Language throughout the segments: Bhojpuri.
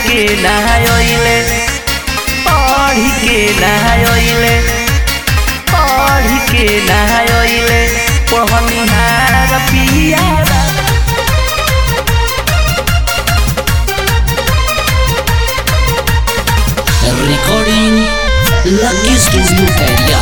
के नहायोइले पढ़ के नहायोइले पढ़ के नहायोइले पढ़निहार पिया Recording Lucky Studio Area.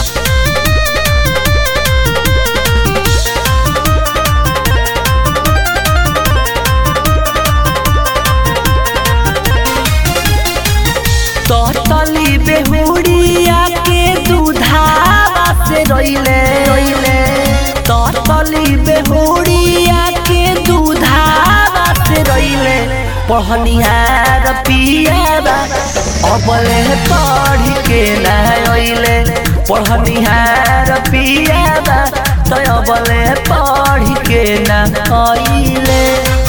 तली बेहुड़िया के दूधावा से रोइले रोइले तली बेहुड़िया के दूधावा से रोइले पढ़निहार पियाबा अबले पढ़ के ना ओइले पढ़निहार पियाबा तो अबले पढ़ के ना ओइले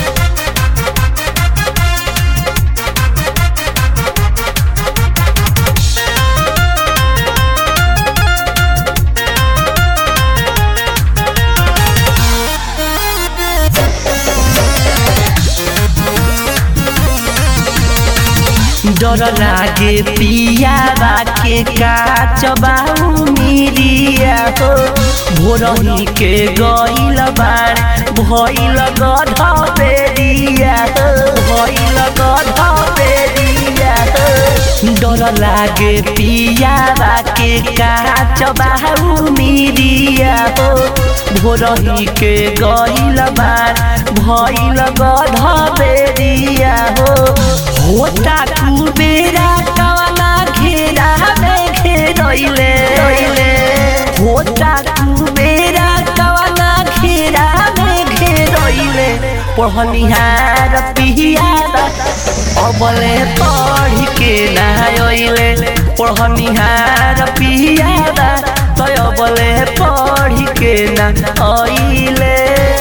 डर लागे पियाबा के काच बाऊ मिरिया हो भोरही के गइल बाण भइल गध बेरिया हो भइल गध बेरिया हो डर लागे पियाबा के काच बाऊ मिरिया हो भोरही के गइल बाण भइल गध बेरिया हो होता कुबेरा कवना घेरा में घेरैले होता कुबेरा कवना घेरा में घेरैले पढ़निहार पियाबा अबले पढ़ के नहायोइले पढ़निहार पियाबा तो अबले पढ़ के ना आइले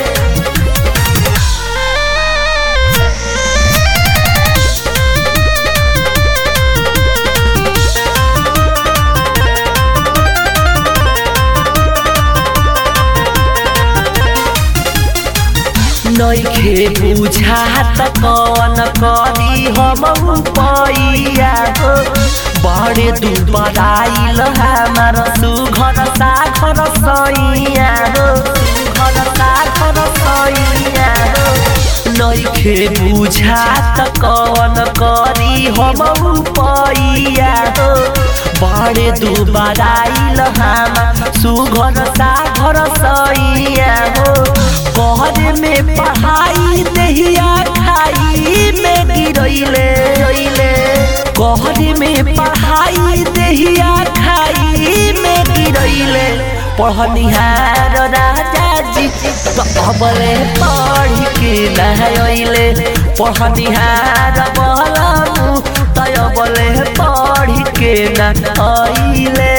नइखे बुझात कवन करी हम पैया हो बड़े दुबराइल हमार सुघर साखर सैया हो सुघर साखर सैया हो नइखे बुझात कवन करी हम पैया हो बड़े दुबराइल हमार सुघर साखर सैया हो कहरे में पढ़ाई दहिया खाई में गिरैले कहरे में पढ़ाई दहिया खाई में गिरैले पढ़निहार राजा जी तो अबले पढ़ के नहाइले पढ़निहार बलमु तो अबले पढ़ के नहाइले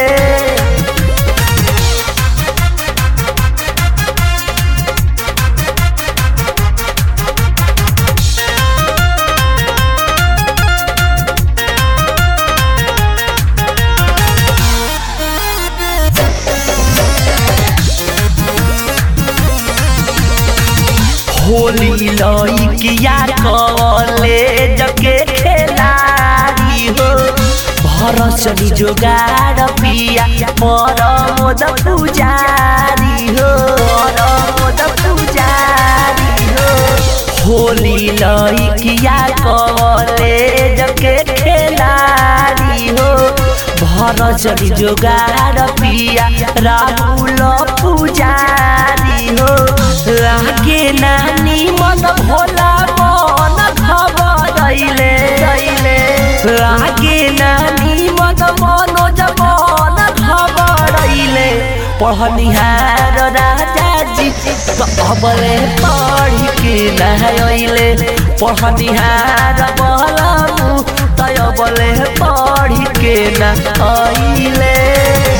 होली लइकिया कॉलेज के खेलाड़ी हो भरसनी जोगार पिया परमोद पुजारी हो परमोद पुजारी हो होली लइकिया कॉलेज के खेलाड़ी हो भरसनी जोगार पिया राहुल पुजारी हो लागे नानी मन भोला मन खबरैले लागे नानी मन मनोज मन खबरैले पढ़निहार राजा जी तो अबले पढ़ के नहाइले पढ़निहार बलमु तो अबले पढ़ के नहाइले